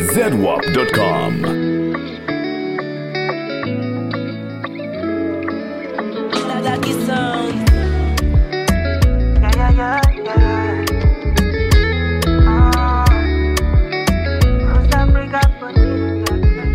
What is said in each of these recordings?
zedwap.com. Lucky Sound. Yeah, yeah, yeah, yeah. Ah. Costa Rica, bonita.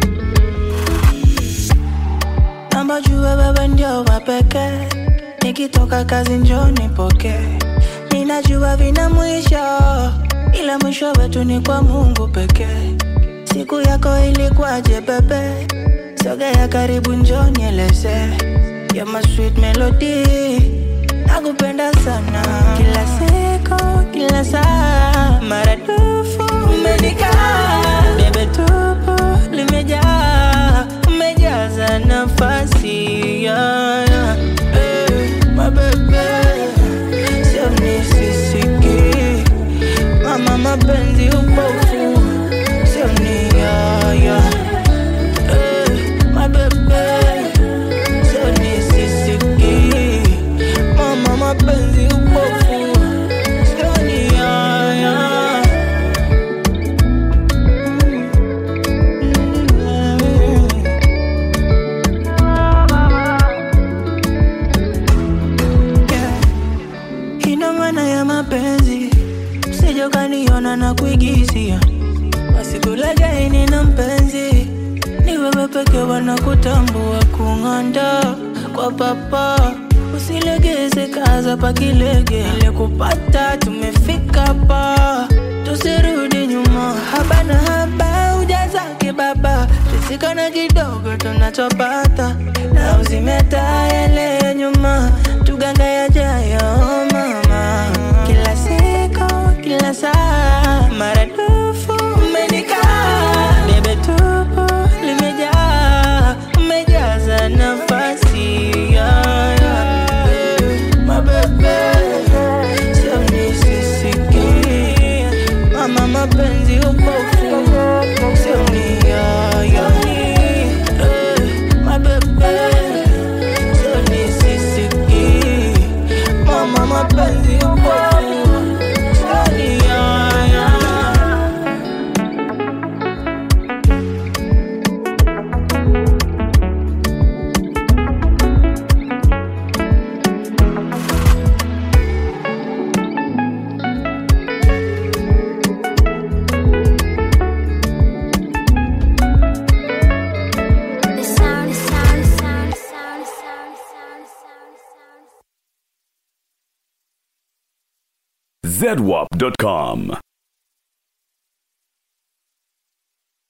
Namba jua wewe ndio wa pekee, nikitoka kazi njoo nipokee. Ninajua vina mwisho, ila mwisho wetu ni kwa Mungu pekee. Siku yako ilikuwaje bebe? Sogea karibu njoo nieleze. You're my sweet melody, nakupenda sana. Kila siku, kila saa, maradufu umenikaa. Bebe tupo limejaa, umejaza nafasi yeah, yeah. Eh, my baby, sio nisisiki mama mapenzi upofu sio ni yaya Eh, my baby, sio nisisiki mama mapenzi upofu sio ni yaya Yeah. Ina maana ya mapenzi, usije ukaniona na kuigizia. Wasikulegai nina mpenzi, ni wewe peke wanakutambua kung'anda kwa papa. Usilegeze kaza pakilege, ile kupata tumefika pa, tusirudi nyuma. Haba na haba ujazake baba, tusikana kidogo tunachopata, na uzimeta yale ya nyuma, tuganga yajayo mama. Kila siku, kila saa, maradufu umenikaa, bebe tupo limejaa, umejaza nafasi yeah, yeah. My baby, sio nisisiki mama mapenzi upofu sio ni yaya Eh, my baby, sio nisisiki mama mapenzi upofu sio ni yaya The sound, the sound, the sound, the sound, the sound, the sound, the sound, the sound. zedwap.com.